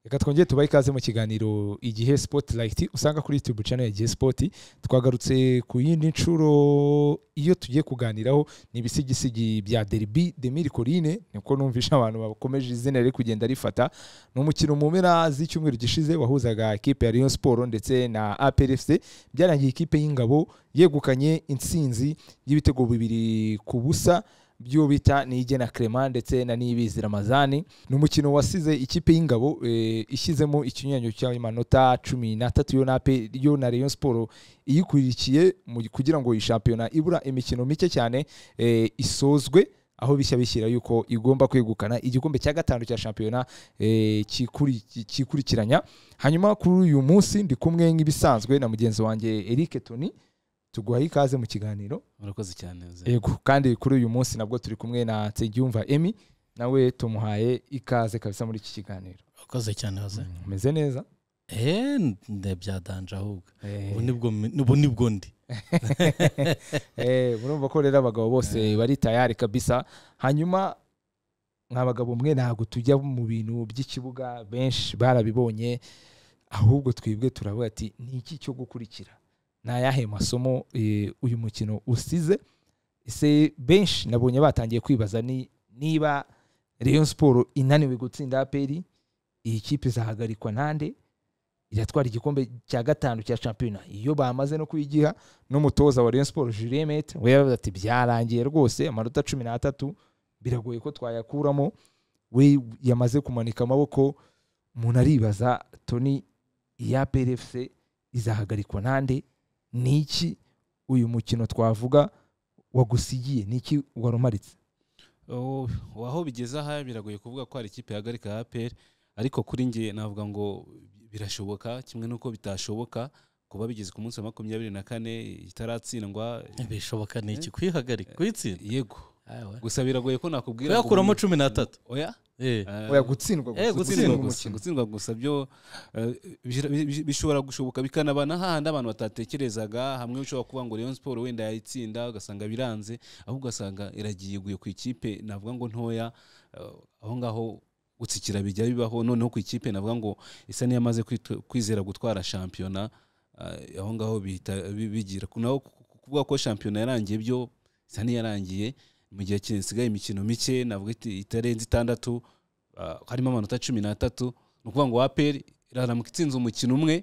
reka twongere tubahe ikaze mu kiganiro igihe spotirayiti usanga kuri yutube cano igihe sipoti twagarutse ku yindi nshuro iyo tugiye kuganiraho ni ibisigisigi bya deribi demiri korine niko numvisha abantu bakomeje izina riri kugenda rifata ni umukino mu mpera z'icyumweru gishize wahuzaga ikipe ya riyo siporo ndetse na aperefuse byarangiye ikipe y'ingabo yegukanye intsinzi y'ibitego bibiri ku busa byo bita nigena Clement ndetse na nibizi ramazani ni umukino wasize ikipe y'ingabo eh, ishyizemo ikinyuranyo cy'amanota cumi n'atatu yo na pe- yo na rayon siporo iyikurikiye mu- kugira ngo iyi shampiyona ibura imikino mike cyane eh, isozwe aho bishya bishyira yuko igomba kwegukana igikombe cya gatanu cya shampiyona eh, kikuri- kikurikiranya hanyuma kuri uyu munsi ndi kumwe nk'ibisanzwe na mugenzi wanjye Eric Tony tuguhaye ikaze mu kiganiro murakoze cyane Jose. yego kandi kuri uyu munsi nabwo turi kumwe na nsengiyumva emi nawe tumuhaye ikaze kabisa muri iki kiganiro murakoze cyane hoze umeze neza eee byadange ahubwo Eh, ubu nibwo mi- ubu nibwo ndi eh, murumva ko rero abagabo bose bari tayari kabisa hanyuma mwa bagabo mwe ntabwo tujya mu bintu by'ikibuga benshi barabibonye ahubwo twibwe turavuga ati ni iki cyo gukurikira ni ayahe masomo eh, uyu mukino usize ese benshi nabonye batangiye kwibaza ni niba Rayon siporo inaniwe gutsinda aperi iyi kipe izahagarikwa nande iratwara igikombe cya gatanu cya shampiyona iyo bamaze no kuyigiha n'umutoza wa Rayon siporo Julien Mete we yavuze ati byarangiye rwose amanota cumi n'atatu biragoye ko twayakuramo we yamaze kumanika amaboko umuntu aribaza toni iya PRFC izahagarikwa nande ni iki uyu mukino twavuga wagusigiye ni iki warumaritse Oh, ubu aho bigeze aha biragoye kuvuga ko hari ikipe yahagarika APR ariko kuri njye navuga ngo birashoboka kimwe n'uko bitashoboka kuba bigeze ku munsi wa makumyabiri na kane itaratsindwa bishoboka ni iki kuyihagarika kuyitsinda yego Ayiwa. gusa biragoye ko nakubwira ngo- kuyakuramo cumi n'atatu oya Eh, Eh, oya gutsindwa Eh, gusa, gutsindwa gutsindwa gusa umukino. gutsindwa gusa byo eh, bishira- bi- bishobora gushoboka bikanaba na hahandi abantu batatekerezaga hamwe ushobora kuvuga ngo Rayon Sport wenda yayitsinda ugasanga biranze ahubwo ugasanga iragiye iguye ku ikipe navuga ngo ntoya eh, aho ngaho gutsikira bijya bibaho noneho ku ikipe navuga ngo isa n'iyamaze kwitu- kwizera gutwara shampiyona eh, aho ngaho bihita- bi- bigira naho ku- ku- kuvuga ko shampiyona yarangiye byo isa n'iyarangiye mu gihe kisigaye imikino mike navuga iti itarenze itandatu ah, harimo amanota cumi n'atatu ni ukuvuga ngo aperi iraramuka itsinze umukino umwe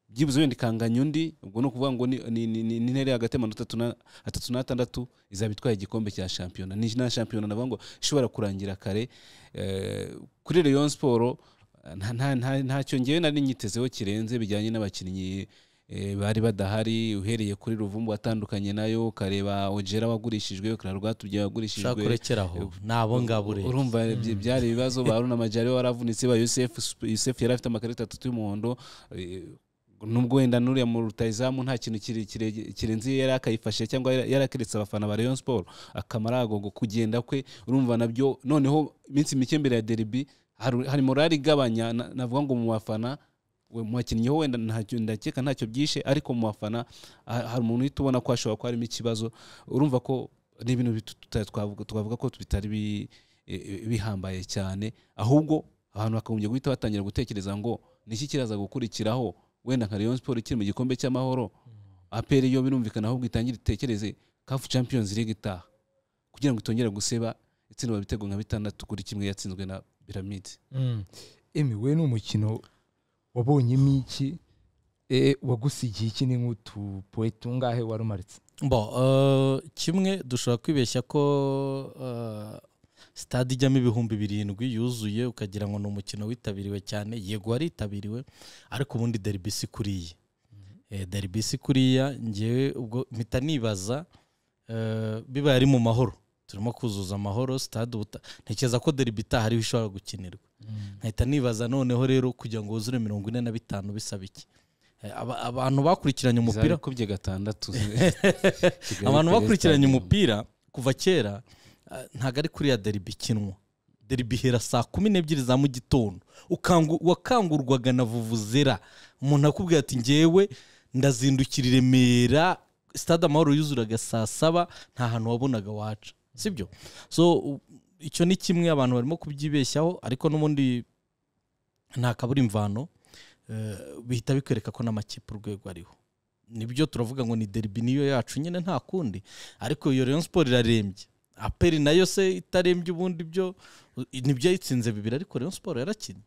byibuze wenda ikanganya undi ubwo ni ukuvuga ngo ni- ni ni- ni- ni intera hagati y'amanota atatu na- atatu n'atandatu izaba itwaye igikombe cya shampiyona ni na shampiyona navuga ngo ishobora kurangira kare Eh, kuri Rayon Sport eh, nta- nta- nta- ntacyo ngewe nari nyitezeho kirenze bijyanye n'abakinnyi eh, bari badahari uhereye kuri ruvumbu watandukanye nayo ukareba ojera wagurishijwe ushaka kararwatubye wagurishijwe kurekeraho ni abo ngabo rero urumva byi- byari ibibazo ba Haruna Majari waravunitse ba Yusef Yusef yari afite amakarita atatu y'umuhondo eh, nubwo wenda nuriya mu rutayizamu nta kintu kire- kire- kirenze iyo yari akayifashe cyangwa yari yari akiretse abafana ba Rayon Sport akamara agogo kugenda kwe urumva nabyo noneho iminsi mike mbere ya derby hari hari morali igabanya na- navuga ngo mu bafana we- mu bakinnyi ho wenda ntacyo ndakeka ntacyo byishe ariko mu bafana ha- hari umuntu uhita ubona ko hashobora kuba harimo ikibazo urumva ko ni ibintu bitu- tuta- twavuga twavuga ko bitari bi- eh, bihambaye cyane ahubwo abantu bakagombye guhita batangira gutekereza ngo ni iki kiraza gukurikiraho wenda nka Rayon Sport ikiri mu gikombe cy'amahoro APR yo birumvikana ahubwo itangire itekereze CAF Champions League itaha kugira ngo itongere guseba itsindwa ibitego nka bitandatu kuri kimwe yatsinzwe na Pyramids Mm. Emi we ni umukino wabonyemo iki Eh, wagusigiye iki ni nk'utupoe tungahe warumaritse bo eh, kimwe dushobora kwibeshya ko eh, stade ijyamo ibihumbi birindwi yuzuye ukagira ngo ni umukino witabiriwe cyane yego waritabiriwe ariko ubundi derby si kuriya Eh, derby si kuriya ngewe ubwo mpita nibaza eh, bibaye ari mu mahoro turimo kuzuza amahoro stade ubuta ntekereza ko derby itaha ariho ishobora gukinirwa nkahita nibaza noneho rero kugira ngo wuzure mirongo ine na bitanu bisaba iki Eh, aba- abantu bakurikiranye umupira kubye gatandatu abantu bakurikiranye umupira kuva kera eh, ntabwo ari kuriya deribi ikinwa deribi ihera saa kumi n'ebyiri za mu gitondo Ukangu- wakangurwaga na vuvuzera umuntu akubwira ati ngewe ndazindukira i remera stade amahoro yuzuraga saa saba nta hantu wabonaga waca sibyo so u- icyo ni kimwe abantu barimo kubyibeshyaho ariko n'ubundi nta kabura imvano eh, bihita bikwereka ko n'amakipe urwego ariho nibyo turavuga ngo ni deribi niyo yacu nyine nta kundi ariko iyo rayon siporo irarembye aperi nayo se itarembye ubundi byo nibyo yayitsinze bibiri ariko rayon siporo yarakinnye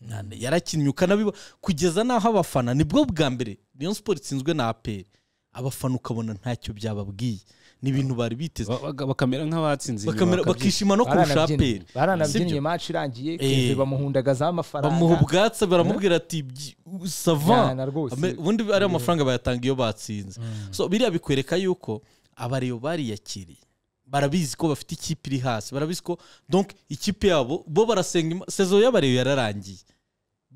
Nta- yarakinnye ukanabiba kugeza n'aho abafana nibwo bwa mbere rayon siporo itsinzwe na aperi abafana ukabona ntacyo byababwiye ni ibintu bari biteze Ba- ba- bakamera nk'abatsinze inyuma, bakamera bakabyina. bakishima no kurusha aperi baranabyinnye Sibyo? match irangiye Eh. Kevin bamuhundagazaho amafaranga bamuha ubwatsi baramubwira ati "Byi- sava Jyana rwose Ame- ubundi ari amafaranga bayatanga iyo batsinze so biriya bikwereka yuko abareyo bariyakiriye barabizi ko bafite ikipe iri hasi barabizi ko donc ikipe yabo bo barasenga Ima- sezo y'abareyo yararangiye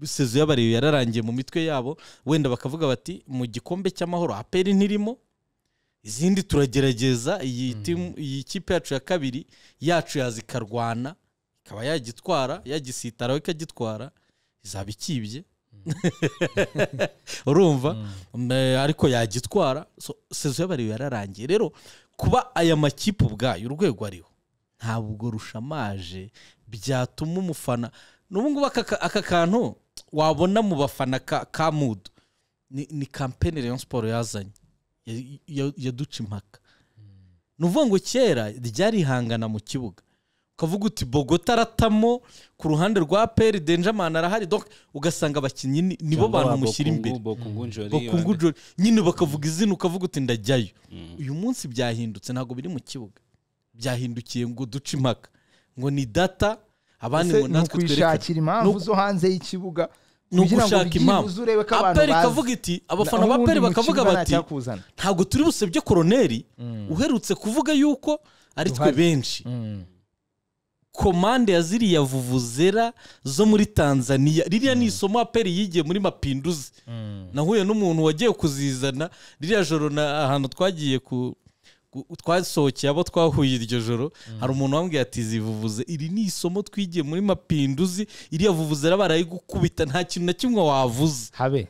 sezo y'abareyo yararangiye mu mitwe yabo wenda bakavuga bati mu gikombe cy'amahoro aperi ntirimo izindi turagerageza iyi timu- iyi kipe yacu ya kabiri yacu yaza ikarwana ikaba yagitwara yagisitaraho ikagitwara izaba ikibye urumva Mm, ariko yagitwara so, sezo y'abariwe yararangiye rero kuba aya makipe ubwayo urwego ariho ntabwo rushamaje byatuma umufana n'ubungubu aka ka- aka kantu wabona mu bafana ka, ka mudu ni, ni kampeni rayon siporo yazanye Ya- ya- yaduca impaka ni ukuvuga ngo kera ryarihangana mu kibuga ukavuga uti bogota aratamo ku ruhande rwa peri denjamani arahari donc ugasanga abakinnyi ni- nibo Cyangwa bantu ba mushyira Bokungu- imbere Bokungu Njoli, bakungu bande. jori nyine bakavuga izina ukavuga uti ndajyayo Mm. uyu munsi byahindutse ntabwo biri mu kibuga byahindukiye ngo duce impaka ngo ni data abandi ngo ni natwe twerekane ukwishakira impamvu Ni zo hanze y'ikibuga ni kugira ngo ugushaka impamvu ubyibuze urebe ko abantu aperi bazi. kavuga iti abafana Naho ba peri ubundi mu bakavuga kibuga nta bati cyakuzana. ntabwo turi busebye koroneri uherutse kuvuga yuko ari twe Duhari. benshi Mm. komande ya ziriya vuvuzera zo muri tanzania ririya ni isomo aperi yigiye muri mapinduzi nahuye n'umuntu wagiye kuzizana ririya joro na ahantu twagiye ku ku- twasohokeye abo twahuye iryo joro hari umuntu wambwiye ati zivuvuze iri ni isomo twigiye muri mapinduzi iriya vuvuzera barayigukubita nta kintu na kimwe wavuze habe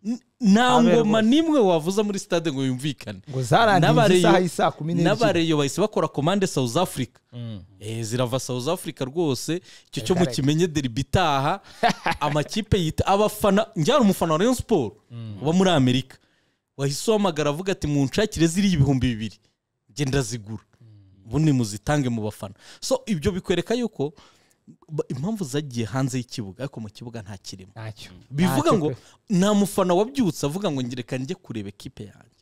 N- nta Abe ngoma rwose. n'imwe wavuza muri stade ngo yumvikane ngo zarangiye N'abareyo- isaha y'isaa kumi n'ebyiri n'abareyo bahise bakora komande south africa Mm. Eh, zirava south africa rwose icyo cyo Correct. mukimenye deribi itaha amakipe yita abafana njyana umufana wa rayon sport uba muri amerika wahise uhamagara avuga ati munshakire ziriya ibihumbi bibiri genda zigura ubundi muzitange mu bafana so ibyo bikwereka yuko ba- impamvu zagiye hanze y'ikibuga ariko mu kibuga nta kirimo ntacyo bivuga Ntacyo ngo pe. nta mufana wabyutse avuga ngo njye reka njye kureba ekipe yanjye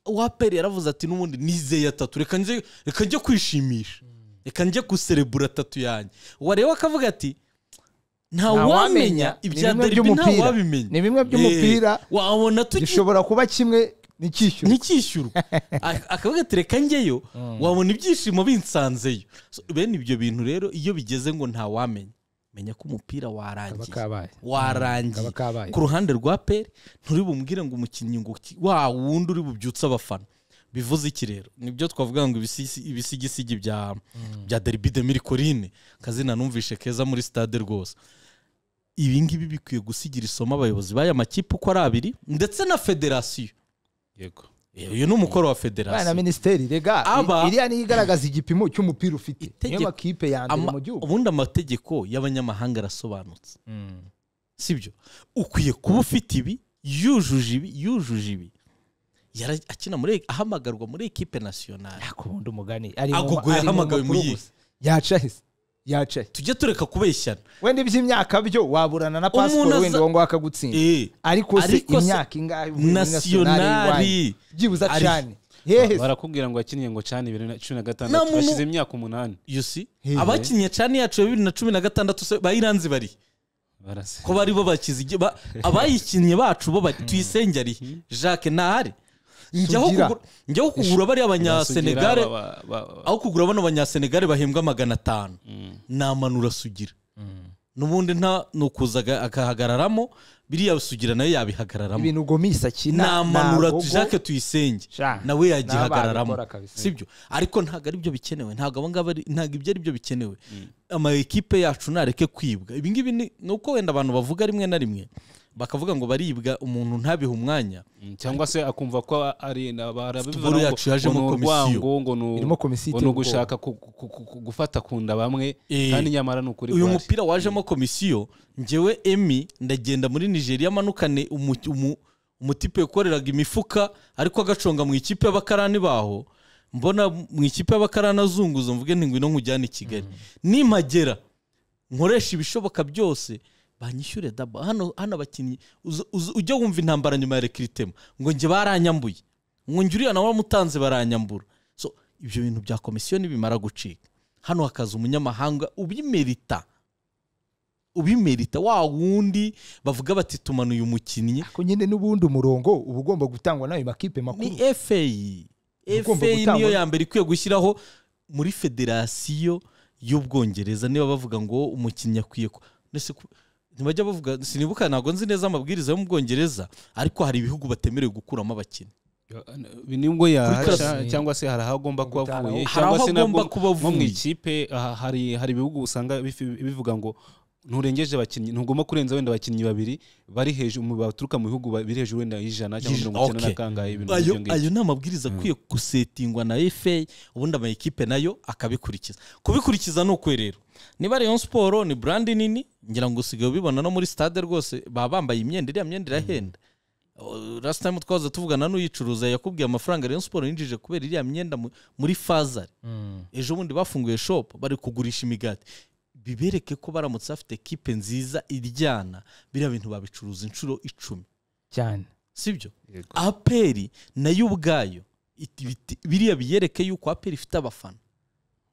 waperi yaravuze ati n'ubundi nizeye atatu reka njye reka njye kwishimisha reka njye guserebura atatu yanjye wareba akavuga ati nta wamenya Ni ibya bimwe deribi nta by'umupira. wabimenya ni bimwe by'umupira Eh, wabona tugiye gishobora kuba kimwe n'icyishyura ntikishyurwa Ak- akavuga ati reka njyeyo wabona ibyishimo binsanzeyo So, bene ibyo bintu rero iyo bigeze ngo nta wamenya menya ko umupira kaba warangiye kabaye kaba warangiye kabaye ku ruhande rwa peri nturi bumubwire ngo umukinnyi ngo ki- wa wundi uri bubyutse abafana bivuze iki rero nibyo twavuga ngo ibisisi- ibisigisigi bya bya deribi de mirikorine kazina numvishe keza muri stade rwose ibi ngibi bikwiye gusigira isomo abayobozi b'aya makipe uko ari abiri ndetse na federasiyo Yego. Eh, uyu ni umukoro wa bana federasiyo minisiteri rega Aba- i- iriya niyo igaragaza igipimo cy'umupira ufite niyo Itegeko- makipe ya mbere Ama- mu gihugu ubundi amategeko y'abanyamahanga arasobanutse sibyo ukwiye kuba ufite ibi yujuje ibi yujuje ibi Yara- akina muri ahamagarwa muri ekipe nasiyonari ariko ubundi umugani ari Agogo ari yahamagawe makuru mu yihe? gusa. yacahise yacahise tujye tureka kubeshyana wenda iby'imyaka byo waburana na pasiporo aza- wenda uwo ngaho akagutsinda Eh, ariko se Ariko se- imyaka ingahe muri nasiyonari nasiyonari y'irwanyi? byibuze Ari- cyane hehe se? barakubwira ngo wakinnye ngo cani bibiri na cumi na Nta gatandatu muntu- bashize imyaka umunani you see Hehe. abakinnye cani yacu ya bibiri na cumi na gatandatu se bayiranze bari barase ko bari bo bakize igi- ba- abayikinnye bacu bo bari tuyisenge ari he? jacques ntahari njyaho Sugira. kugura- njyaho kugura bariya abanyasenegare Basugira, ba- ba- ba- aho kugura bano banyasenegare bahembwa magana atanu Mm. namanura sugira n'ubundi nta ni ukuza aga- agahagararamo biriya sugira nayo yabihagararamo ibintu gomis akina namanura ntagogo. jacques tuyisenge Sha, nawe n'ababikora yagihagararamo kabisa. sibyo ariko ntabwo ari byo bikenewe ntabwo abo ngabo ari- ntabwo ibyo ari byo bikenewe ama ekipe yacu nareke kwibwa ibi ngibi ni ni uko wenda abantu bavuga rimwe na rimwe bakavuga ngo baribwa umuntu ntabihe umwanya Mm, cyangwa se akumva ko ari Football yacu yajemo komisiyo. ngo ni irimo komisiyo ngo ni iteye ubwoba. ugushaka ku- ku- ku- ku- gufata ku nda bamwe Eh, kandi nyamara ni ukuri uyu guhari. mupira wajemo komisiyo ngewe emi ndagenda muri nigeria manukane umu- umu- umutipe ukoreraga imifuka ariko agaconga mu ikipe y'abakarani baho mbona mu ikipe y'abakarani azunguza mvuge nti ngwino nkujyane i kigali nimpagera nkoresha ibishoboka byose banyishyure daba hano hano abakinnyi uza- uza- ujya wumva intambara nyuma ya rekiritema ngo njye baranyambuye ngo njye uriya nawe wamutanze baranyambura so ibyo bintu bya komisiyo nibimara gucika hano hakaza umunyamahanga ubimerita ubimerita wa wundi bavuga bati tumanuye umukinnyi ariko nyine n'ubundi umurongo uba ugomba gutangwa n'ayo makipe makuru ni feyi Ugomba feyi gutangwa- niyo ya mbere ikwiye gushyiraho muri federasiyo y'ubwongereza niba bavuga ngo umukinnyi akwiye ku- Nese ku- ntibajya bavuga sinibuka ntabwo nzi neza amabwiriza yo mu bwongereza ariko hari ibihugu batemerewe gukuramo abakinnyi nibwo yahaca Kuri cyangwa se hari aho agomba kuba Gutara avuye aho. cyangwa Hari aho se nabwo agomba kuba nko mu avuye. ikipe aha, hari hari ibihugu usanga bifi- bivuga ngo nturengeje abakinnyi ntugomba kurenza wenda abakinnyi babiri bari hejuru mu- baturuka mu bihugu ba- biri hejuru wenda y'ijana cyangwa Yij- mirongo icyenda okay. na kangahe ibintu ayo nk'ibyo ngibyo. ayo ni amabwiriza akwiye gusetingwa na feyi ubundi amayikipe nayo akabikurikiza kubikurikiza ni ukwe rero niba Rayon siporo ni burandi nini ngira ngo usigaye ubibona no muri stade rwose baba bambaye imyenda iriya myenda irahenda last time twaza tuvugana n'uyicuruza yakubwiye amafaranga Rayon Sport yinjije kubera iriya myenda mu- muri fazari ejo bundi bafunguye shop bari kugurisha imigati bibereke ko baramutse bafite kipe nziza iryana biriya bintu babicuruza inshuro icumi cyane sibyo Yego. aperi nayo ubwayo iti- biti- biriya biyereke yuko aperi ifite abafana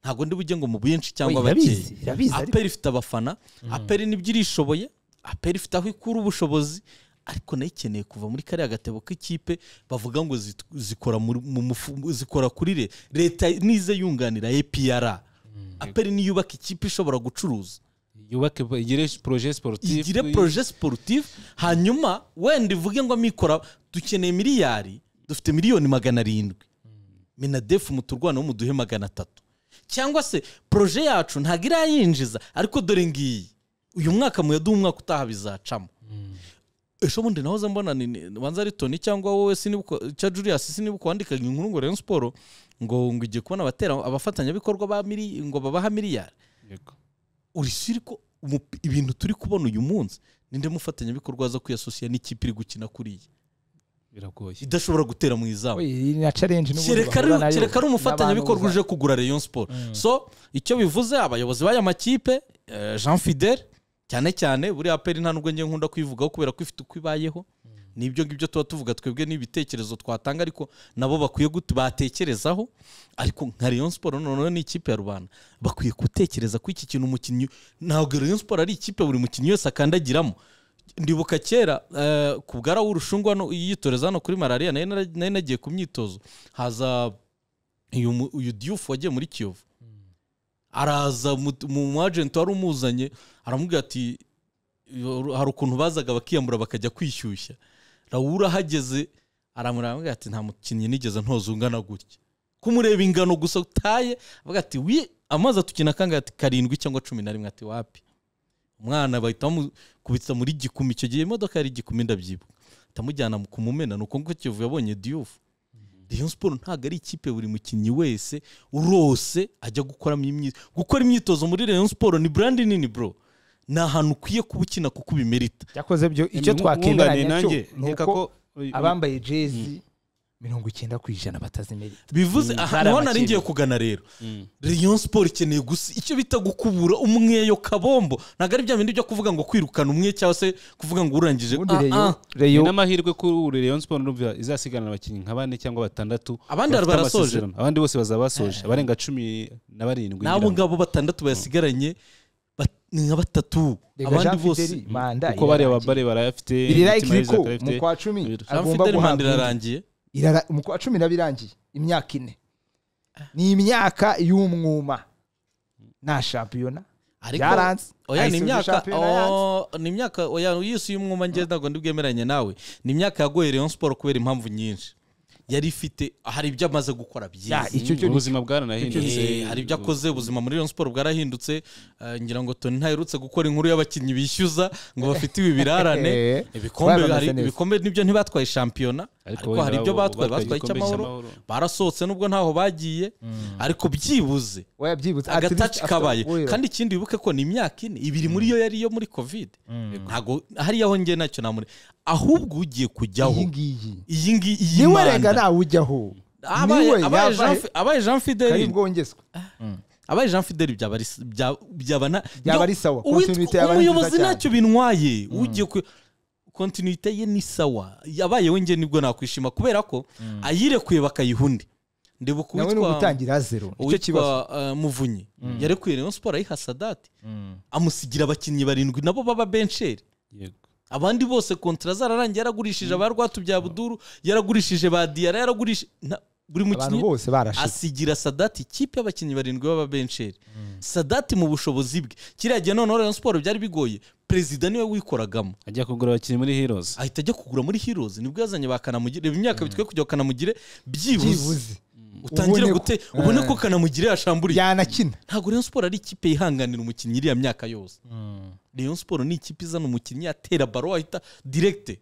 ntabwo ndi bujye ngo mu bwinshi cyangwa Oya, irabizi, bakeya irabizi ariko- aperi ifite abafana aperi nibyo irishoboye aperi ifite aho ikura ubushobozi ariko nayo ikeneye kuva muri kariya gatebo k'ikipe bavuga ngo zit- zikora muri- mu mufu- zikora kuri re leta nize yunganira epr aperi niyo yubaka ikipe ishobora gucuruza yubake igire projet sportif igire proje sportif hanyuma wenda ivuge ngo amikora dukeneye miliyari dufite miliyoni magana arindwi minadefu muturwana muduhe magana atatu cyangwa se proje yacu ntabwo irayinjiza ariko dore ngiyi uyu mwaka muyaduha umwaka utaha bizacamo ejo bundi nahoze mbona ni- ni- banza ari toni cyangwa wowe sinibuko cya julius sinibuko wandikaga inkuru ngo rayon siporo ngo ngo igiye kubona abatera abafatanyabikorwa ba mili- ngo babaha miliyari Yego. uri siri ko umupi- ibintu turi kubona uyu munsi ninde mufatanyabikorwa aza kwiyasosiya n'ikipe iri gukina kuriya biragoye idashobora gutera mu izamu Oye, iyi na challenge n'ubundi kereka bahura ari nayo. kereka ari umufatanyabikorwa N'abantu uje kugura rayon sport so icyo bivuze abayobozi b'aya makipe eh, jean fidel cyane cyane buriya aperi nta nubwo njye nkunda kuyivugaho kubera ko ifite uko ibayeho n'ibyo ngibyo tuba tuvuga twebwe n'ibitekerezo twatanga ariko nabo bakwiye gutu batekerezaho ariko nka rayon sport noneho ni ikipe ya rubanda bakwiye gutekereza ko iki kintu umukinnyi ntabwo rayon sport ari ikipe buri mukinnyi wese akandagiramo ndibuka kera eh, ku bwara w'urushungu hano yitoreza hano kuri malariya nayo nara- nari nagiye ku myitozo haza uyu mu- uyu diyufu wagiye muri kiyovu araza mu- mu agenti wari umuzanye aramubwira ati hari ukuntu bazaga bakiyambura bakajya kwishyushya rawura ahageze aramureba aramubwira ati nta mukinnyi nigeze ntoza ungana gutya kumureba ingano gusa utaye avuga ati wi amazi atukina kangahe ati karindwi cyangwa cumi na rimwe ati wapi umwana bahita bamukubita muri gikumi icyo gihe imodoka yari igikumi ndabyibuka atamujyana ku mumena ni uko nguko kiyovu yabonye diyufu Rayon siporo ntabwo ari ikipe buri mukinnyi wese urose ajya gukoramo imyitozo gukora imyitozo muri Rayon siporo ni burandi nini bro ni ahantu ukwiye kuba ukina kuko ubimerita byakoze byo icyo Nkunganiye twakemeranya cyo nanjye, ni nkeka uko ko- uyu- abambaye jezi mirongo icyenda ku ijana batazimenya bivuze aha bari niho nari amakipe. ngiye kugana rero Rayon Sport ikeneye gusa icyo bita gukubura umweyo kabombo ntabwo ari bya bindi byo kuvuga ngo kwirukana umwe cyangwa se kuvuga ngo urangije ubundi Ah, reyo ah. reyo ni n'amahirwe kuri ubu Rayon Sport urumva izasigana abakinnyi nka bane cyangwa batandatu Abandi bafite barasoje. amasezerano. abandi bose bazaba basoje abarenga cumi na barindwi n'abo ngabo batandatu bayasigaranye bat- ni nka batatu reka abandi Jean bose Fideli, manda kuko bariya irarangiye. babare barayafite biri like imitima iri ko y'izaka mu irayafite. kwa cumi Jean agomba Fidel manda guhabwa indi. irarangiye irara mu kwa cumi irabirangiye imyaka ine ni imyaka y'umwuma nta shampiyona ariko Yaranze. oya ni Ayisubije imyaka shampiyona oh, ni imyaka oya uyise uyu mwuma ngewe ntabwo ndibwemeranye nawe ni imyaka yagoye Rayon Sport kubera impamvu nyinshi yari ifite hari ibyo amaze gukora Ya, byiza icyo cyo ni ubuzima bwaranahindutse Eh, hari ibyo akoze ubuzima muri Rayon Sport bwarahindutse eh, ngira ngo toni ntaherutse gukora inkuru y'abakinnyi bishyuza ngo bafite ibi birarane Eh, ibikombe twabamaze hari- neza. ibikombe nibyo ntibatwaye shampiyona ariko wenda hari ibyo bo batwaye batwaye igikombe icy'amahoro barasohotse nubwo ntaho bagiye ariko byibuze wayabyibutse At agataci least after- kabaye Oya. kandi ikindi wibuke ko ni imyaka ine ibiri muri yo yari iyo muri covid ntabwo hariya aho ngiye ntacyo namure ahubwo ugiye kujyaho iyi ngiyi iyi ngiyi iyi niwe rega manda nawe ujyaho abaye Niwe abaye yabaye- Jean- abaye jean fideli kari bwongezwe abaye jean fideli byaba ari s- bya- byaba na- Byaba yo- ari sawa. uwitwa- Continuité yaba ari umuyobozi nziza cyane. ntacyo bintwaye ugiye ku kontinite ye ni sawa yabaye we njye nibwo nakwishima kubera ko ayirekuye bakayiha undi ndibuka nawe ni uwitwa ugutangira zero nicyo kibazo uwitwa eh, muvunyi yarekuye rayon siporo ayiha sadati amusigira abakinnyi barindwi nabo baba bensheri Yego. abandi bose kontara zararangiye yaragurishije ba rwatubyabuduru yaragurishije ba diyara yaragurishije na- buri abantu mukinnyi bose barashize asigira sadati ikipe y'abakinnyi barindwi b'ababensheri sadati mu bushobozi bwe kiriya gihe noneho rayon siporo byari bigoye perezida niwe wikoragamo ajya kugura abakinnyi muri heroes ahita ajya kugura muri heroes nibwo yazanye ba kanamugire reba imyaka bitwe kugira ngo kanamugire byibuze byibuze utangire Ubone ko- gute ubone ko Eh. kanamugire yashamburiye yanakina ntabwo rayon siporo ari ikipe yihanganira umukinnyi iriya myaka yose rayon siporo ni ikipe izana umukinnyi atera baro ahita direkite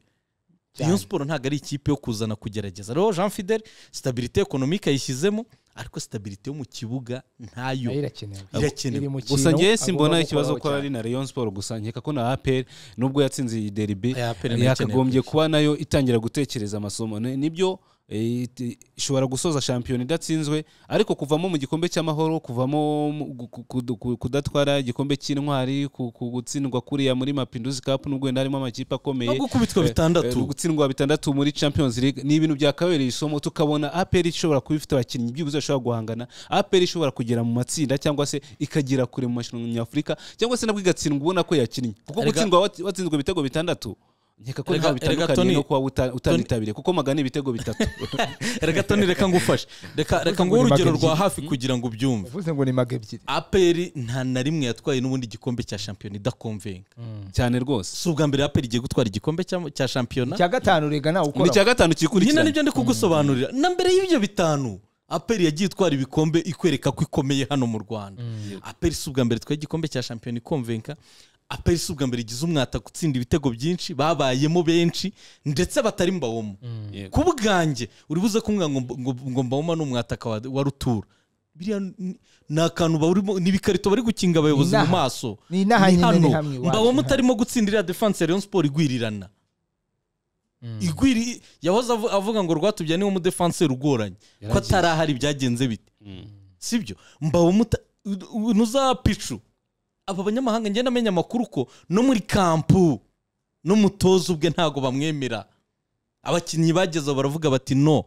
rayon siporo ntabwo ari ikipe yo kuzana kugerageza rero jean fidel sitabirite ekonomike yayishyizemo ariko sitabirite yo mu kibuga ntayo nayo irakenewe Irakenewe. Iri mu gusa kintu njyewe simbona agomba ikibazo ko gukoraho ari na rayon sport gusa nkeka ko na apr nubwo yatsinze iyi derby Aya APR nayo yakagombye kuba nayo itangira gutekereza amasomo Ne- nibyo eh, iti- ishobora gusoza shampiyona idatsinzwe ariko kuvamo mu gikombe cy'amahoro kuvamo mu- gu- ku- ku- kudatwara igikombe cy'intwari ku- ku gutsindwa kuriya muri mapinduzi cup nubwo wenda harimo amakipe akomeye no gukubitwa bitandatu Eh, gutsindwa bitandatu muri champions league ni ibintu byakabereye isomo tukabona apr ishobora kuba ifite abakinnyi byibuze bashobora guhangana apr ishobora kugera mu matsinda cyangwa se ikagera kure mu mashinwa nyafurika cyangwa se nabwo igatsindwa ubona ko yakinnye kuko Erega- gutsindwa wat- watsinzwe ibitego bitandatu nkeka ko Erega- nta erega Tony- bitandukaniye no kuba uta- utanitabiriye kuko magana ibitego bitatu reka toni reka ngufashe reka reka nguhe urugero rwa hafi kugira ngo ubyumve uvuze ngo ni maga ebyiri aperi nta na rimwe yatwaye n'ubundi igikombe cya shampiyona idakomvenga cyane rwose si ubwa mbere aperi igiye gutwara igikombe cya- cya shampiyona icya gatanu rega nawe ni icya ukora gatanu nyine kikurikirana nibyo ndi kugusobanurira na mbere y'ibyo bitanu aperi yagiye itwara ibikombe ikwereka ko ikomeye hano mu rwanda aperi si ubwa mbere twaye igikombe cya shampiyona ikomvenka aperi si ubwa mbere igize umwata gutsinda ibitego byinshi babayemo benshi ndetse batari mbawoma Yego. ku bwanjye uri buze kumbwira ngo ngo- ngo mbawoma ni umwataka wa- wa rutura biriya ni- ni akantu bawurimo ni ibikarito bari gukinga abayobozi mu Inaha. maso Ni inaha nyine, ni hamwe iwacu. mbawoma utarimo gutsindira defanse ya rayon siporo igwirirana igwiri yahoze avu- avuga ngo rwatubya niwe umudefanseri ugoranye ko Yaragiye. atarahari byagenze bite sibyo mbawe muta u- u- nuza picu aba banyamahanga ngenda amenya amakuru ko no muri kampu n'umutoza ubwe ntago bamwemera abakinnyi bageze aho baravuga bati no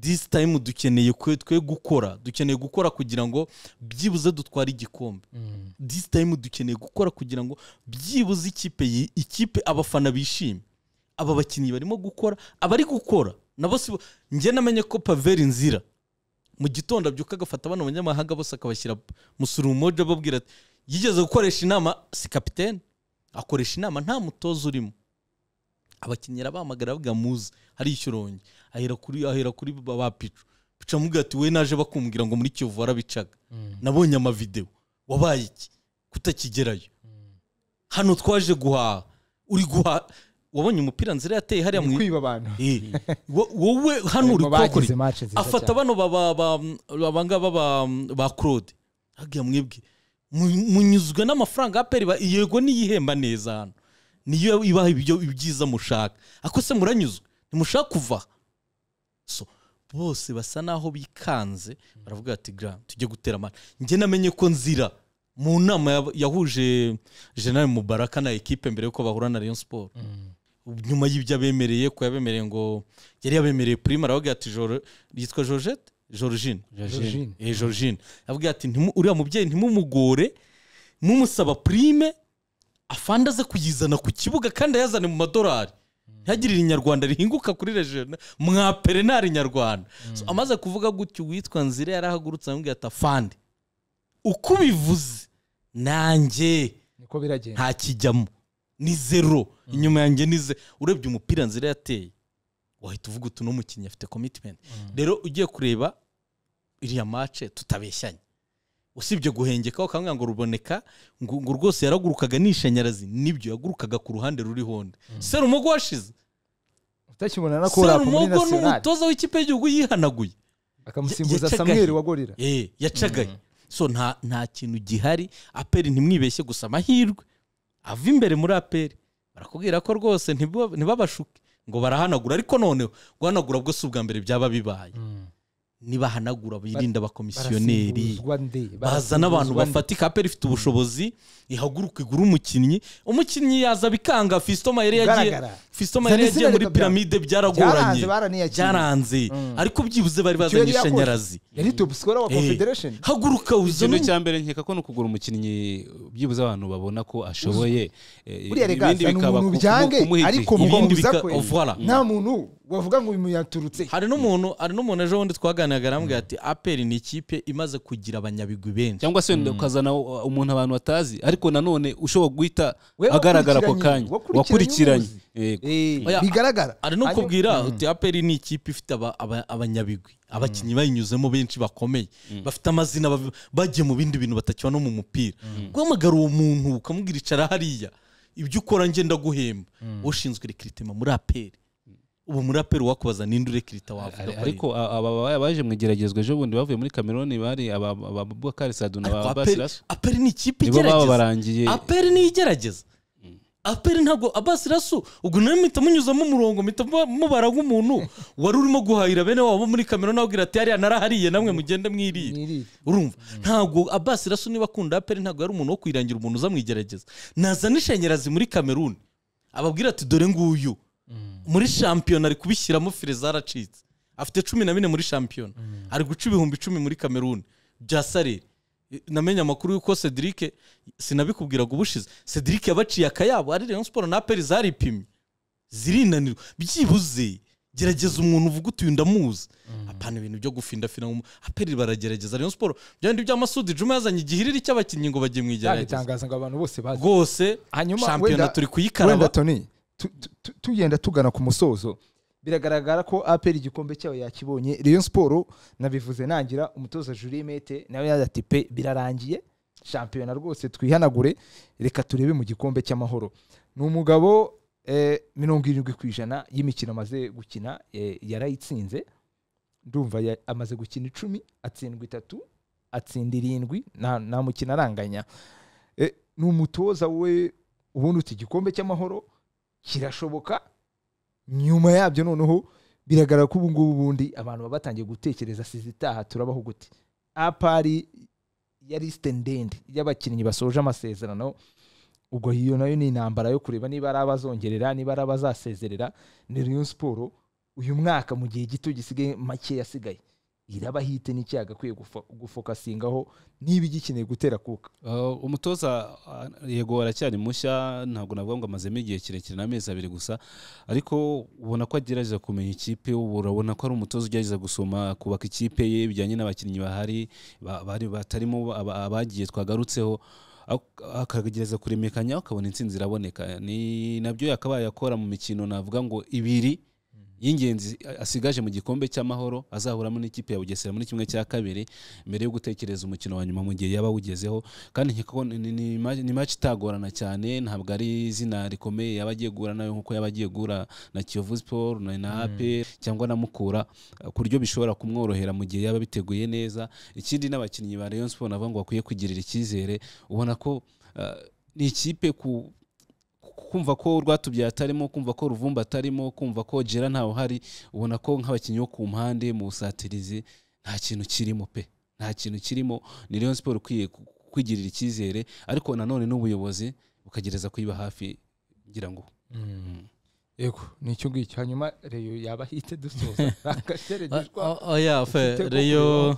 this time dukeneye kwe twe gukora dukeneye gukora kugira ngo byibuze dutware igikombe this time dukeneye gukora kugira ngo byibuze ikipe yi- ikipe abafana bishime aba bakinnyi barimo gukora abari gukora nabo si bo- njye namenye ko paveri nzira mu gitondo abyuka agafata abana abanyamahanga bose akabashyira musurumoje ababwira ati yigeze gukoresha inama si kapitene akoresha inama nta mutoza urimo abakinnyi arabahamagara bavuga muze hari ikirongi ahera kuri ahera kuri ba ba picu picu amubwira ati we naje bakumbwira ngo muri kiyovu warabicaga nabonye amavideo wabaye iki kutakigerayo hano twaje guhaha uri guhaha wabonye umupira nzira yateye hariya mu kwiba abantu Eh, wo- wowe hano uri Ariko bagize kuwukora match nziza afata cyane. bano ba- ba- ba- abangaba ba- ba claude hagiye mwebwe mu- munyuzwe n'amafaranga aperi yego niyihemba neza hano niyo ibaha ibyo ibyiza mushaka ako se muranyuzwe ntimushaka kuva so bose basa naho bikanze baravuga ati gra tujye gutera amata njye namenye ko nzira mu nama ya- yahuje general mubaraka na ekipe mbere yuko bahura na rayon sport nyuma y'ibyo abemereye ko yabemereye ngo yari yabemereye prime aravuga ati Jor- yitwa georgette georgine Georgine. eh georgine avuga ati "Ntimu- uriya mubyeyi ntimumugore mumusaba prime afande aze kuyizana ku kibuga kandi ayazane mu madorari ntihagirire inyarwanda rihinguka kuri rejiyona mwa perenari nyarwanda So, amaze kuvuga gutyo uwitwa nzira yarahagurutse aramubwira ati afande uko ubivuze nanjye niko biragenda nta kijyamo ni zero inyuma yanjye ni ze urebye umupira nzira yateye wahita uvuga uti mukinnyi afite commitment rero ugiye kureba iriya mace tutabeshyanye usibye guhengeka ukamubwira ngo ruboneka ngo ngo rwose yaragurukaga n'ishanyarazi nibyo yagurukaga ku ruhande ruri honda serumugo washize utakibona na kora muri serumugo ni nationale umutoza w'ikipe y'igihugu yihanaguye akamusimbuza yacagaye. samuel wa gorira Eh, yacagaye so nta nta kintu gihari aperi ntimwibeshye gusa amahirwe ava imbere muri aperi barakubwira ko rwose ntiba- ntibabashuke ngo barahanagura ariko noneho guhanagura bwo si ubwa mbere byaba bibaye nibahanagura birinda abakomisiyoneri barasimbuzwa nde baza n'abantu Barasimbuzwa nde? bafatika aperi ifite ubushobozi ihaguruka igura umukinnyi umukinnyi yaza bikanga fisito mayere yagiye Ugaragara. fisito mayere Zana yagiye izina muri reka bya- piramide byaragoranye Byaranze, baraniyakiriye. byaranze ariko byibuze bari Icyo yari bazanye yakoze. ishanyarazi yari top scorer wa Eh, confederation haguruka uzane ikintu cya mbere nkeka ko ni ukugura umukinnyi byibuze abantu babona ko ashoboye Eh, buriya rega ibindi ni bikaba umuntu ku- byange kumuha igihe. ariko Ibindi mubabuza bika- kwe oh, voilà. nta muntu wavuga ngo uyu muntu yaturutse hari n'umuntu hari n'umuntu ejo bundi twaganiraga arambwira ati aperi ni ikipe imaze kugira abanyabigwi benshi cyangwa se wenda ukazana u- umuntu abantu batazi ariko nanone ushobora guhita We agaragara ako wakurikiranye, kanya wakurikiranye wakurikiranye umuzi. Yego. Eh, Oya, bigaragara hari no Hanyuma- kubwira uti aperi ni ikipe ifite aba- aba- abanyabigwi abakinnyi bayinyuzemo benshi bakomeye bafite amazina bav- bagiye mu bindi bintu batakiba no mu mupira guhamagara uwo muntu ukamubwira icara hariya ibyo ukora ngenda guhemba ushinzwe rekiritima muri aperi ubu muri aperi wakubaza ninde urekirita wavuga ko ari- ariko a- aba ba- baje mu igeragezwa ejo bundi bavuye muri cameroon bari aba- aba- abubakari sadu na Ariko ba aperi basirasu aperi ni ikipe nibo baba igerageza barangiye aperi niyo igerageza aperi ntabwo abasi rasu ubwo nawe mpita munyuzamo umurongo mpita mu- mubara nk'umuntu wari urimo guhahira bene wabo muri kamera nabwira ati hariya narahariye namwe mugende mwiriye Mwirire. urumva ntabwo abasi rasu niba akunda aperi ntabwo yari umuntu wo kwirangira umuntu uza mwigerageza nazana ishanyarazi muri kameruni ababwira ati dore nguyu muri shampiyona ari kubishyiramo fire zaracitse afite cumi na bine muri shampiyona ari guca ibihumbi icumi muri kameruni bya sareri namenye amakuru y'uko cedric sinabikubwiraga ubushize cedric yabaciye akayabo ari rayon siporo na aperi zaripimye zirinanirwa byibuze gerageza umuntu uvuga uti uyu ndamuzi apana ibintu byo gufindafina nk'umu- aperi baragerageza rayon siporo bya bindi bya masudi juma yazanye igihiriri cy'abakinnyi ngo bajye mu igerageza yabitangaza ngo abantu bose bazi rwose Hanyuma shampiyona wenda- turi wenda kuyikaraba toni tu- tu- tu- tugenda tugana ku musozo biragaragara ko aperi igikombe cyayo yakibonye rayon siporo nabivuze nangira umutoza Julien mete nawe yaza ati pe birarangiye shampiyona rwose twihanagure reka turebe mu gikombe cy'amahoro ni umugabo eh, mirongo irindwi ku ijana y'imikino amaze gukina eh, yarayitsinze ndumva ya- amaze gukina icumi atsindwa itatu atsinda irindwi nta nta mukino aranganya Eh, ni umutoza we ubundi uti igikombe cy'amahoro kirashoboka nyuma yabyo noneho biragaragara ko ubu ngubu ubundi abantu baba batangiye gutekereza sizi itaha turabaho gute apari ya lisite ndende y'abakinnyi basoje amasezerano ubwo iyo nayo ni intambara yo kureba niba ari abazongerera niba ari abazasezerera ni rayon siporo uyu mwaka mu gihe gito gisigaye make yasigaye iraba hite n'icyaga akwiye gufo- gufokasingaho niba igikeneye gutera kuka Uh, umutoza uh, yego aracyari mushya ntabwo navuga ngo amazemo igihe kirekire n'amezi abiri gusa ariko ubona ko agerageza kumenya ikipe ubu urabona ko ari umutoza ugerageza gusoma kubaka ikipe ye bijyanye n'abakinnyi bahari ba- bari batarimo aba- abagiye twagarutseho ak- akagerageza kuremekanya akabona intsinzi iraboneka ni nabyo yakabaye akora mu mikino navuga ngo ibiri y'ingenzi asigaje mu gikombe cy'amahoro azahuramo n'ikipe ya bugesera muri kimwe cya kabiri mbere yo gutekereza umukino wa nyuma mu gihe yaba awugezeho kandi nkeka ko ni- ni- ni ma- ni match itagorana cyane ntabwo ari izina rikomeye yaba agiye guhura nayo nk'uko yaba agiye guhura na kiyovu siporo na na aperi cyangwa na mukura eh, ku buryo bishobora kumworohera mu gihe yaba biteguye neza ikindi n'abakinnyi ba rayon siporo navuga ngo bakwiye kugirira icyizere ubona ko eh, ni ikipe ku kumva ko rwatubyaye atarimo kumva ko ruvumba atarimo kumva ko jera ntawe uhari ubona ko nk'abakinnyi bo ku mpande mu busatirizi nta kintu kirimo pe nta kintu kirimo ni rayon siporo ikwiye ku- kwigirira icyizere ariko nanone n'ubuyobozi bukagereza kuyiba hafi ngira ngo yego ni icyo ngicyo hanyuma reyo yaba ahite dusoza O- o- oya fe reyo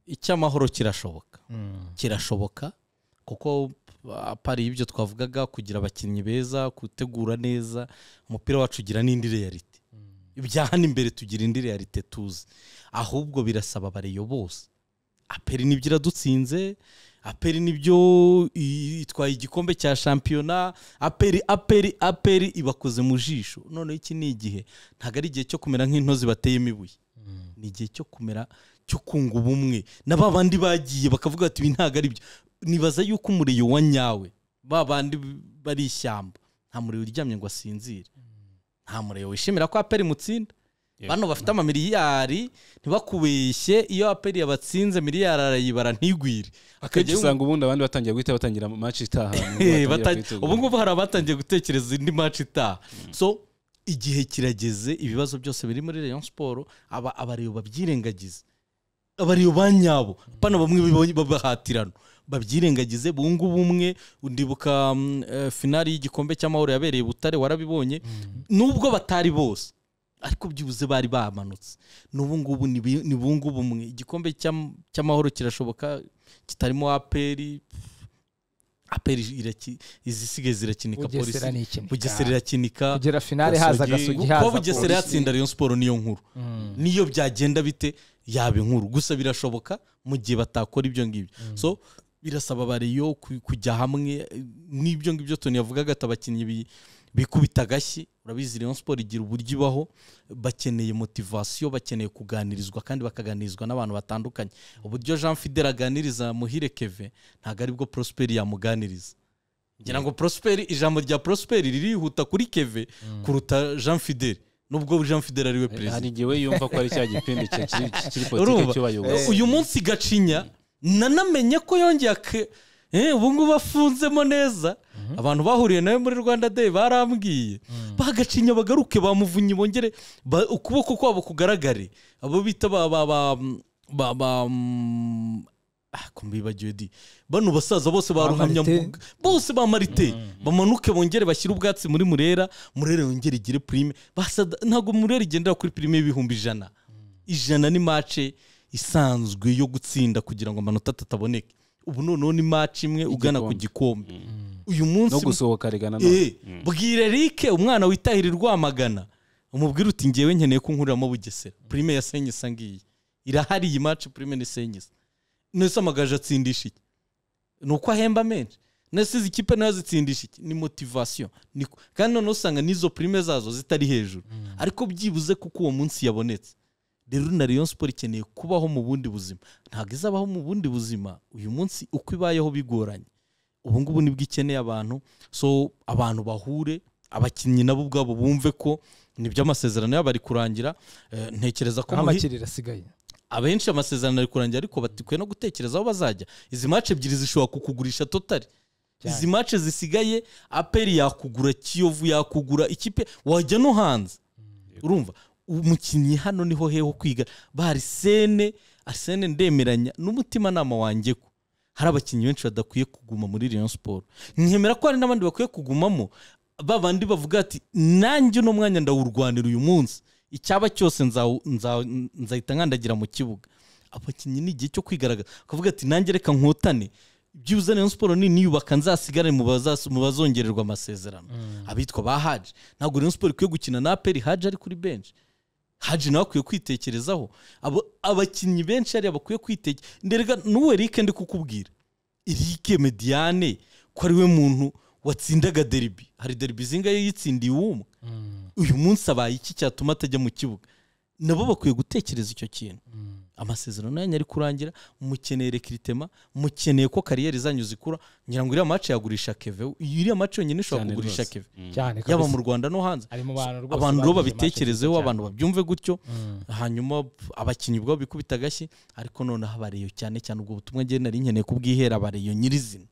icy'amahoro kirashoboka kirashoboka kuko apari ibyo twavugaga kugira abakinnyi beza gutegura neza umupira wacu ugira n'indi realite ibya hano imbere tugira indi realite tuzi ahubwo birasaba abareyo bose aperi nibyo iradutsinze aperi nibyo i- itwaye igikombe cya shampiyona aperi aperi aperi ibakoze mu jisho noneho iki ni igihe ntabwo ari igihe cyo kumera nk'intozi bateyemo ibuye ni igihe cyo kumera cyo kunga ubumwe na ba bandi bagiye bakavuga bati ibi ntabwo ari byo nibaza yuko umuriro wa nyawe ba bandi bari ishyamba nta muriro uryamye ngo asinzire nta muriro wishimira ko aperi mutsinda Yeah. bano bafite amamiliyari ntibakubeshye iyo aperi yabatsinze miliyari arayibara ntigwire akenshi akajya usanga ubundi abandi batangiye guhita batangira match itaha Eh, bata- ubu ngubu hari abatangiye gutekereza indi match itaha so igihe kirageze ibibazo byose biri muri rayon siporo aba abariyo babyirengagize abariyo ba nyabo bano bamwe biba- babahatirana babyirengagize bunga ubumwe ndibuka mm, eh, finali y'igikombe cy'amahoro yabereye i butare warabibonye nubwo batari bose ariko byibuze bari bamanutse n'ubu ngubu ni bi- ni bunga ubumwe igikombe cy'am- cy'amahoro kirashoboka kitarimo aperi aperi iraki- izisigaye zirakinika bugesera polisi ni ikintu bugesera irakinika kugera finale haza agasugi haza kuba bugesera polisi. yatsinda rayon siporo niyo nkuru Mm. niyo byagenda bite yaba inkuru gusa birashoboka mu gihe batakora ibyo ngibyo so birasaba bariyo ku- kujya hamwe eh, n'ibyo ngibyo toni yavugaga ati abakinnyi bi- bikubita agashyi urabizi rayon siporo igira uburyo ibaho bakeneye motivasiyo bakeneye kuganirizwa kandi bakaganirizwa n'abantu batandukanye uburyo jean fidel aganiriza muhire keve ntabwo aribwo prosperi yamuganiriza ngira ngo prosperi ijambo rya prosperi ririhuta kuri keve kuruta jean fidel nubwo jean fidel ariwe perezida hari igihe we yumva ko ari cya gipindi cya- kiri kiri Urumva? politiki cy'ubayobozi uyu munsi gacinya nanamenye ko yongeye ake Eh, ubu ngubu afunzemo neza abantu bahuriye nawe muri rwanda day barambwiye bagacinya bagaruke bamuvunye bongere ba- ukuboko kwabo kugaragare abo bita ba ba ba ba ba mm, ah, ko mbibagiwe di bano basaza bose ba Ba Marite. ruhamyambuga bose ba marite bamanuke bongere bashyire ubwatsi muri murera murera yongere igire prime Basada- ntabwo murera igendera kuri prime y'ibihumbi ijana ijana ni mace isanzwe yo gutsinda kugira ngo amanota atataboneke ubu noneho ni mace imwe ugana ku gikombe uyu munsi no gusohoka regana Eh, bwira Eric umwana witahira rwamagana umubwira uti ngewe nkeneye ko nkuriramo bugesera prime ya senyisa ngiyi irahari iyi mace prime ni senyisa nese amagaje atsindisha iki ni uko ahemba menshi nese izi kipe nayo zitsindisha iki ni motivasiyo Ni ku- kandi noneho usanga n'izo prime zazo zitari hejuru ariko byibuze kuko uwo munsi yabonetse rero na rayon siporo ikeneye kubaho mu bundi buzima ntabwo izabaho mu bundi buzima uyu munsi uko ibayeho bigoranye ubu ngubu nibwo ikeneye abantu so abantu bahure abakinnyi nabo ubwabo bumve ko nibyo amasezerano yabo ari kurangira Eh, ntekereza ko aho muhi- amakiriro asigaye abenshi amasezerano ari kurangira ariko batikwiye no gutekereza aho bazajya izi mace ebyiri zishobora kukugurisha totari Cyane. izi mace zisigaye aperi yakugura kiyovu yakugura ikipe wajya no hanze urumva umukinnyi hano niho heho kwiga ba arisene arisene ndemeranya n'umutimanama wanjye ko hari abakinnyi benshi badakwiye kuguma muri rayon siporo nkemera ko hari n'abandi bakwiye kugumamo ba bandi bavuga ati nanjye uno mwanya ndawurwanira uyu munsi icyaba cyose nzawu- nzawu- nzahita nkandagira mu kibuga abakinnyi ni igihe cyo kwigaragaza akavuga ati nanjye reka nkotane byibuze rayon siporo ni niyubaka nzasigare mu bazas- mu bazongererwa amasezerano abitwa ba haji ntabwo rayon siporo ikwiye gukina na aperi haji ari kuri benshi haji nawe akwiye kwitekerezaho Abo- abakinnyi benshi hariya bakwiye kwitekereza nderega n'uwo erike ndi kukubwira erike mediane ko ari we muntu watsindaga deribi hari deribi zingahe yitsindiye uwumwe uyu munsi abaye iki cyatuma atajya mu kibuga nabo bakwiye gutekereza icyo kintu amasezerano yanyu ari kurangira mukeneye rekiritema mukeneye ko kariyeri zanyu zikura ngira ngo iriya mace yagurisha keve iriya mace yonyine ishobora Cyane kugurisha rwose. keve cyane yaba kabisa. mu rwanda no hanze ari mu bantu rwose abantu rero bagize babitekerezeho match nziza abantu babyumve gutyo Mm. hanyuma abakinnyi ubwabo bikubita agashyi ariko noneho abareyo cyane cyane ubwo butumwa ngewe nari nkeneye kubwihera abareyo nyirizina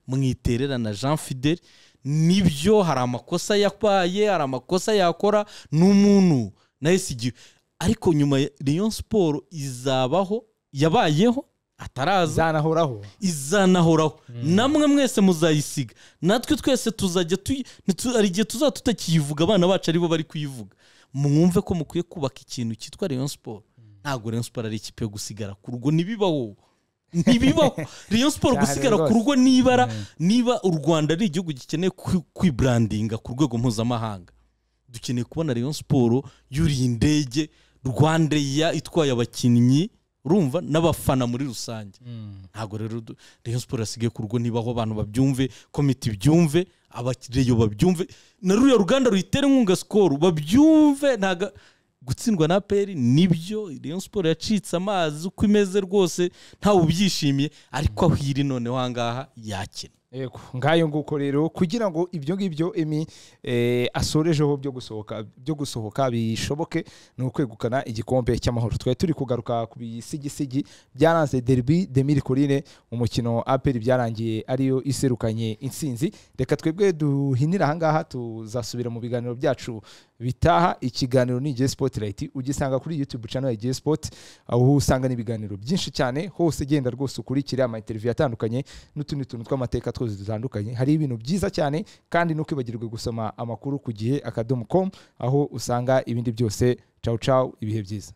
mwitererana jean fidel nibyo hari amakosa yabaye hari amakosa yakora n'umuntu nahise igihe ariko nyuma ya- rayon siporo izabaho yabayeho ataraza izanahoraho izanahoraho namwe mwese muzayisiga natwe twese tuzajya tuyi- nitu- hari igihe tuzaba tutakiyivuga abana bacu aribo bari kuyivuga mwumve ko mukwiye kubaka ikintu cyitwa rayon siporo ntabwo rayon siporo ari ikipe yo gusigara ku rugo ntibibaho ntibibaho rayon siporo Cyane gusigara ku rwose. rugo nibara niba u rwanda ari igihugu gikeneye kwi- kwibrandinga ku rwego mpuzamahanga dukeneye kubona rayon siporo yuriye indege rwandeya itwaye abakinnyi urumva n'abafana muri rusange ntabwo rero du- rayon siporo yasigaye ku rugo nibaho abantu babyumve komite ibyumve abareyo babyumve na ruriya ruganda ruyitere inkunga sikoro babyumve ntago gutsindwa na peri nibyo rayon siporo yacitse amazi uko imeze rwose ntawe ubyishimiye ariko aho iri noneho ahangaha yakina yego ngayo nguko rero kugira ngo ibyo ngibyo emi eh, asorejeho byo gusohoka byo gusohoka bishoboke ni ukwegukana igikombe cy'amahoro twari turi kugaruka ku bisigisigi byaranze derby de mirikorine umukino aperi byarangiye ariyo iserukanye intsinzi reka twebwe duhinira ahangaha tuzasubira mu biganiro byacu bitaha ikiganiro ni igihe spotirayiti ugisanga kuri youtube channel ya igihe sport aho usanga n'ibiganiro byinshi cyane hose genda rwose ukurikire amainteriviyo atandukanye n'utundi tuntu tw'amateka twose dutandukanye hari ibintu byiza cyane kandi ntukibagirwe gusoma amakuru ku gihe akadomo com aho usanga ibindi byose cawu cawu ibihe byiza